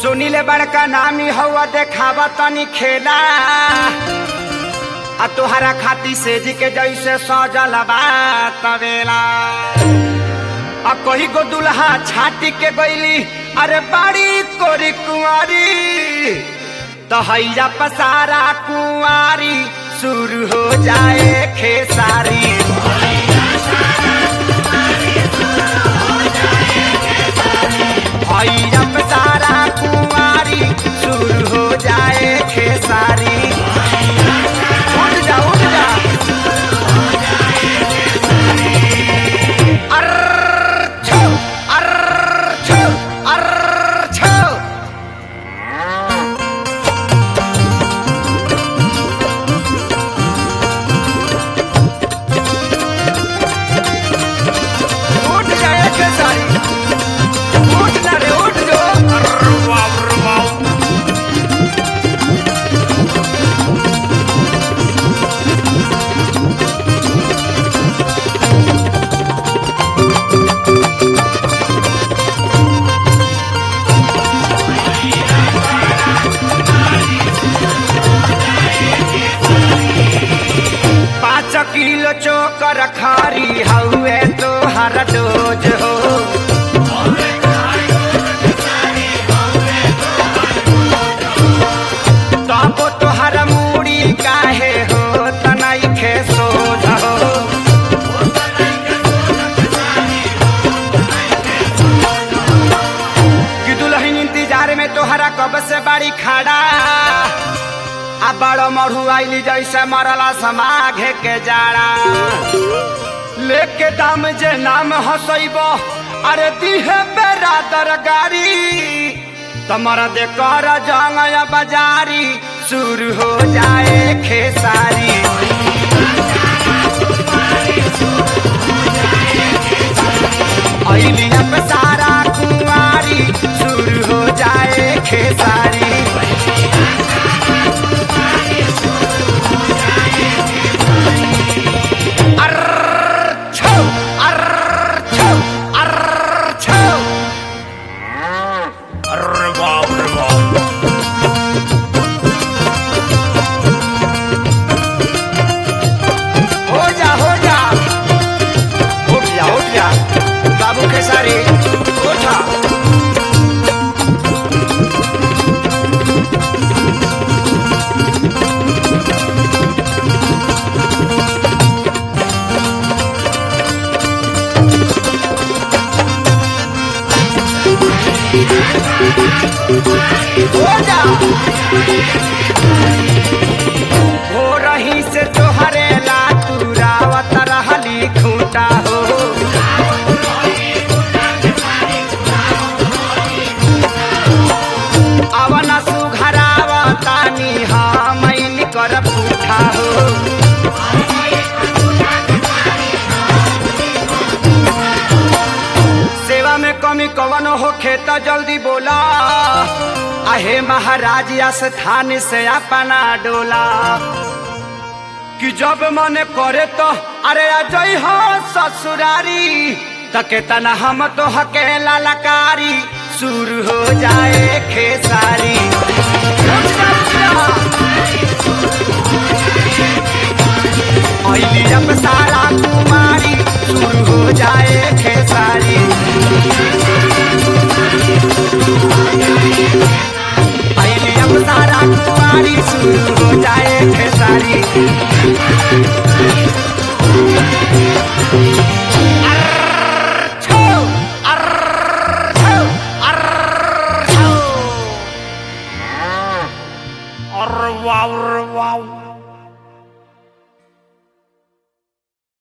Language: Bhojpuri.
सुनीले बड़का नामी हवा देखावा तनी खेला आ तोहरा खाती सेज के जैसे सजल बा तवेला आ कही गो दुल्हा छाटी के गईली अरे बाड़ी कोरी कुंवारी तो हैया पसारा कुंवारी शुरू हो जाए खेसारी हैया पसारा कुंवारी शुरू हो जाए खेसारी उठ जा उठ जा अर्र छो अर्र छो अर्र छो उठ जाए खेसारी उठ ना रे उठ जो अर्र वाव अर्र वाव पाँच किलो चोकर खारी हउए तो हर डोज हो तबो तोहर मूड़ी काहे हो तनाई खे सोझ हो कि दुल्हन इंतजार में तोहरा कब से बाड़ी खड़ा आ बड़ो मढ़ू आइली जैसे मरला समाघे के जाड़ा लेके दाम जे नाम हसैब अरे दिहे बेरादर गाड़ी तमर दे कर जंगया बाजारी शुरू हो जाए खेसारी अइली अब सारा कुंवारी शुरू हो जाए खेसारी अर्र छो अर्र छो अर्र छो अर्र वाव अर्र वाव हो जा हो जा उठ जा उठ जा बाबू के सारी उठा हो जा हो रही से तोहरे ला तुरावत रहली खूंटा हो अवन सुघरावतानी हमैन कर पूठा हो सेवा में कमी कवन हो खेता जल्दी बोला आहे महाराज स्थान से अपना डोला कि जब मन करे तो अरे अजय हो ससुरारी तके तना हम तो हकेला लकारी शुरू हो जाए खेसारी अइली अब सारा कुमारी शुरू हो जाए खेसारी अइली अब सारा कुमारी शुरू हो जाए खेसारी